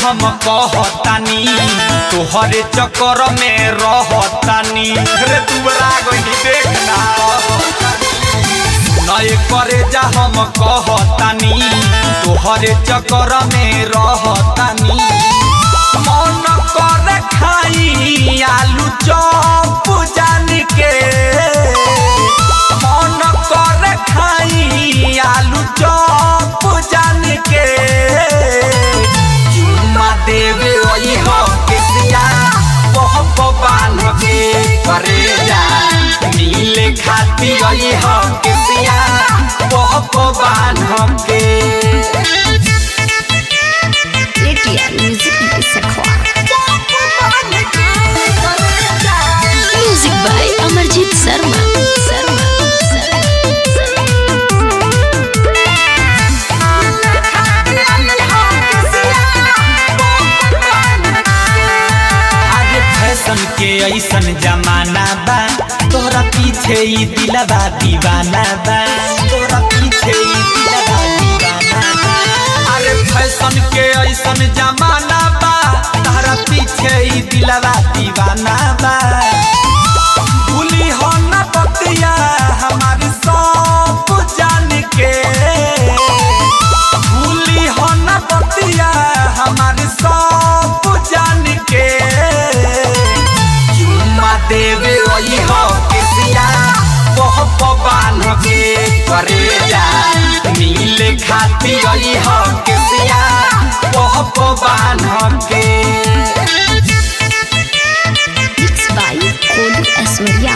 हम कहतानी तोहरे चक्कर में रहतानी रे दुबरा गई देखना नए करे जा हम कहतानी तोहरे चक्कर में रहतानी मन कर खाई आलू चौप जान के मन कर खाई आलू चौप जान के चुम्मा देवे ओई हो किसिया बहप बान के करे जा नीले खाती ओई हो किसिया बहप बान के ATL Music by Sakwa. Music by Amarjit Sharma. Sharma. आगे फैशन के ऐसन जमाना बा तोरा पीछे ही दिलवा दीवाना बा तोरा पीछे ही दिलवा दीवाना बा अरे फैशन के ऐसन जमाना बा तोरा पीछे ही दिलवा दीवाना बा भूली हो न बतिया हमारी सब जान के भूली हो न बतिया हमारी सब जान के चुम्मा देवे वही हो किसिया बहुत बान के करे जा नीले खाती वही हो किसिया बहुत बान के Mixed by Kolu Aswarya.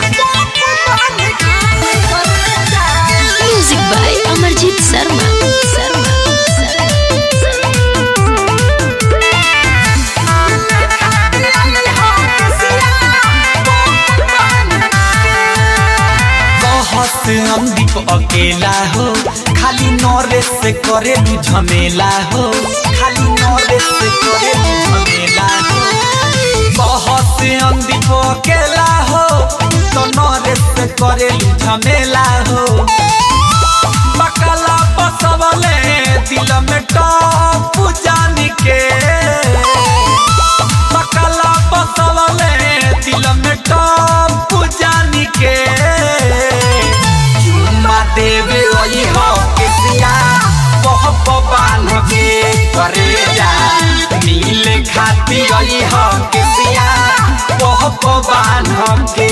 Music by Amarjit Sharma. Sharma. कहत अंदीप अकेला हो खाली नौरे से करेलू झमेला हो खाली नौरे से करेलू झमेला हो कहत अंदीप अकेला हो तो नौरे से करेलू झमेला हो बकला बसवले दिल में टॉप जान के बकला बसवले दिल में टॉप जान के चुम्मा देवे वही हो किसिया बहुत बान के करे जा नीले खाती वही हो किसिया बहुत बान के